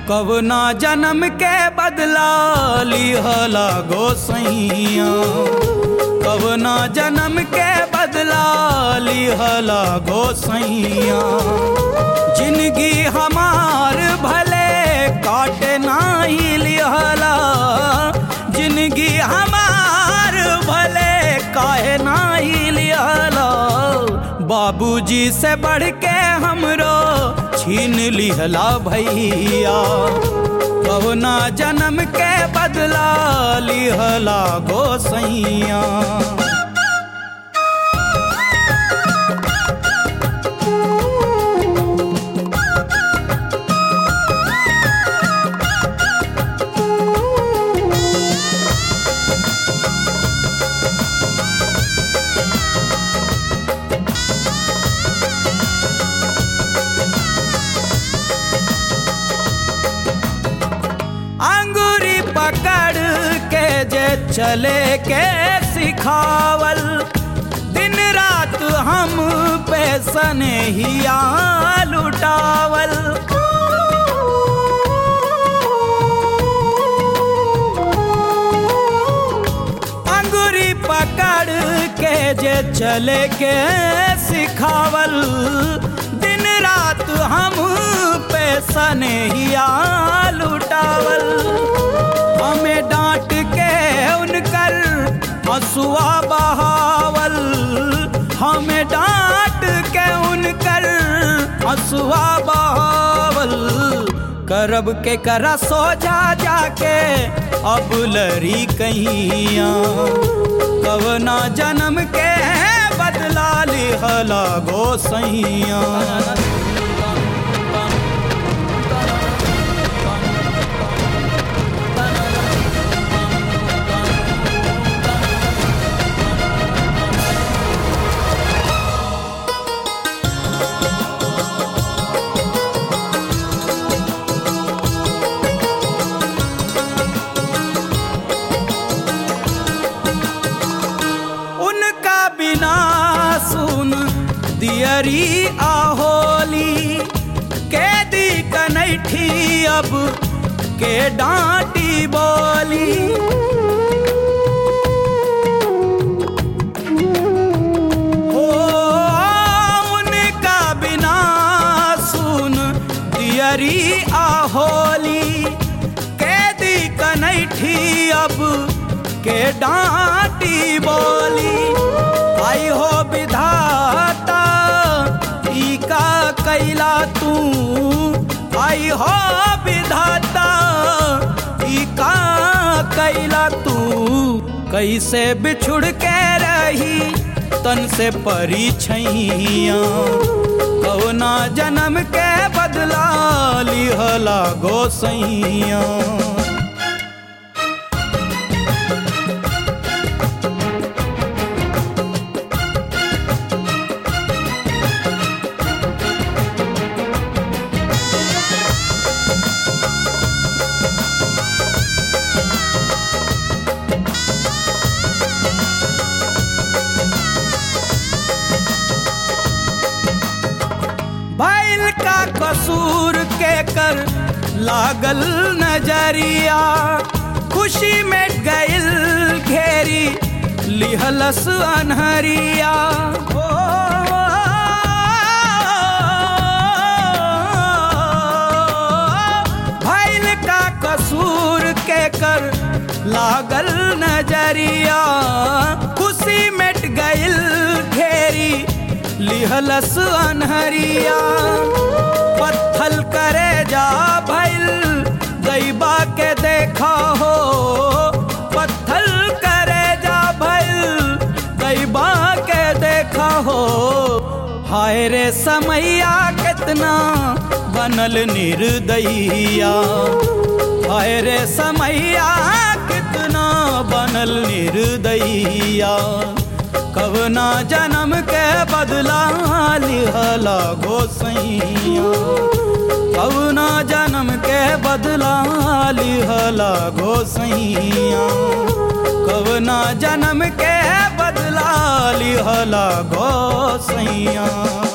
कवना जन्म के बदला लिहला गोसैया कवना जन्म के बदला लिहला गोसैया जिंदगी हमार भले काटे नाही लिहला जिंदगी हमार भले काहे नाही लिहला बाबूजी से बढ़ के हमरो छीन लिहला भैया कवना जन्म के बदला लिहला गोसैया अंगूरी पकड़ के जे चले के सिखावल दिन रात हम पे सनेहिया लुटावल अंगूरी पकड़ के जे चले के सिखावल दिन रात हम पे सनेहिया लुटावल हमें डांट के उनकर हसुआ बहावल हमें डांट के उनकर हसुआ बहावल करब के करा सो जा जाके अब लरी कहिया कवना जन्म के बदला लिहला गोसैया उनका बिना सुन दियरी आहोली कैदी कनैठी अब के डांटी बोली हो उनका बिना सुन दियरी आहोली कैदी कनैठी अब के डांटी बोली आई हो विधाता ई का कैला तू आई हो विधाता ई का कैला तू कैसे बिछुड़ के रही तन से परी छैया कौना जन्म के बदला लिहला गोसैया बैल का कसूर के कर लागल नजरिया खुशी में गइल घेरी लिहलस अनहरिया ओ, भैल का कसूर के कर लागल नजरिया खुशी मिट गइल घेरी लिहलस अनहरिया पत्थल करे जा भैल दैबा के देखा हो पत्थल करे जा भैल दैबा के देखा हो हाय रे समैया कितना बनल निर्दयिया हाय रे समैया कितना बनल निर्दयिया कवना जन्म के बदला लिहला गोसैया कवना जन्म के बदला लिहला गोसैया कवना जन्म के बदला लिहला गोसैया